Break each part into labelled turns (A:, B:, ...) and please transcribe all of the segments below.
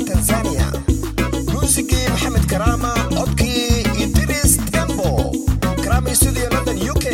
A: tanzania muusigii maxamed karaama codkii idris tembo karaama studio london u k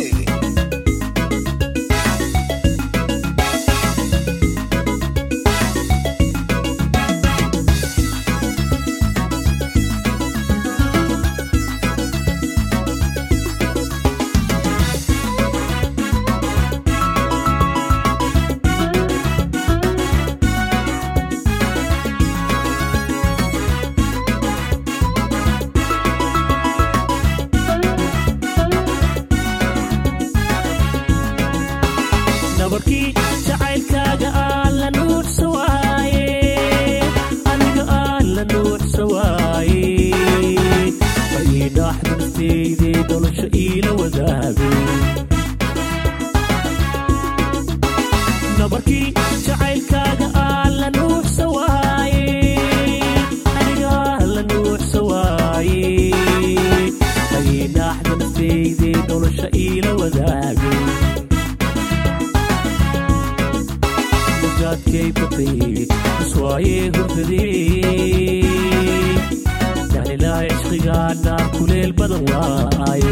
B: nabarkii jacaylkaaga aan la nuuxsa waaye aniga aan la nuuxsa waaye ma ii dhaaxda nafteydee nolosha iila wadaagay nabarkii jacaylkaaga aan la nuuxsa waaye aniga aan la nuuxsa waaye ma ii dhaaxda nafteydee nolosha iila wadaagay gaadkay batay iswaayee hurdadee dahlilahay cishqigaa naar kuleel badan waaye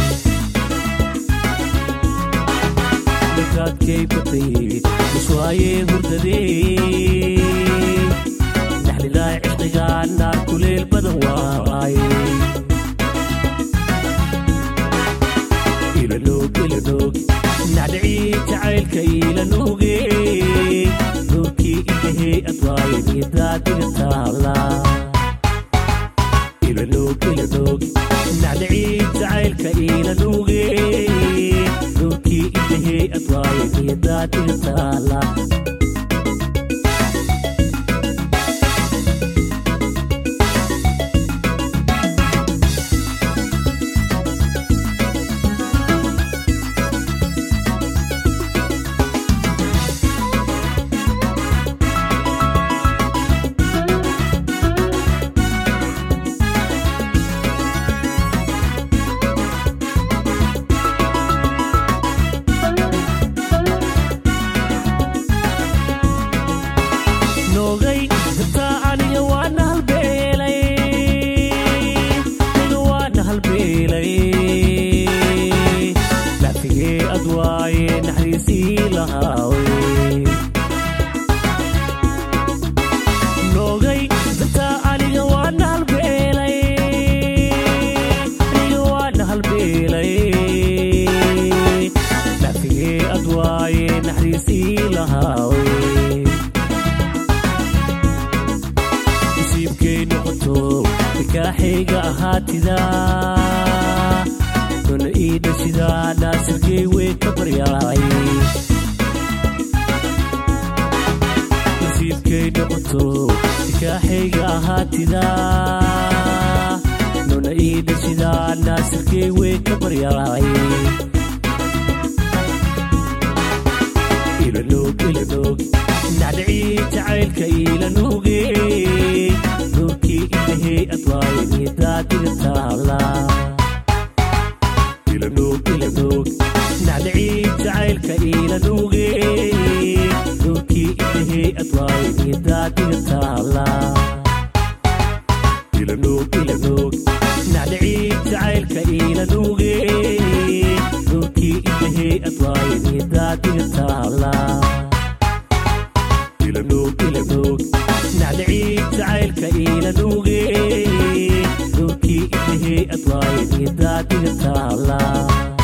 B: gaadkay batay iswaayee hurdadee dahlilahay cishqigaa naar kuleel badan waaye ilanoog ilanoog nacdhicii jacaylka ilanooge nuurkii indhahey adwaaye nidaadiga taala ilanoog ilanoog nacdhicii jacaylka ilanooge nuurkii indhahey adwaaye nidaadiga taala noogay dabtaa aniga waana halbeelay aniga waana halbeelay lafigee adwaaye naxariisii lahaawe noogay dabtaa aniga waana halbeelay aniga waana halbeelay lafigee adwaaye naxariisii lahaawe nasiibkay noqoto nikaaxayga ahaatida dona ii dhashidaa naasirkay wey ka baryaay nasiibkay noqoto nikaaxayga ahaatida dona ii dhashidaa naasirkay wey ka baryaay ilanoog ilanoog nacdhicii jacaylka ilanooge nuurkii indhahey adwaaye nidaadiga taala ilanoog ilanoog nacdhicii jacaylka ilanooge nuurkii indhahey adwaaye nidaadiga taala ilanoog ilanoog nacdhicii jacaylka ilanooge nuurkii indhahey adwaaye nidaadiga taala ilanoog ilanoog nacdhicii jacaylka ilanooge nuurkii indhahey adwaaye nidaadiga taala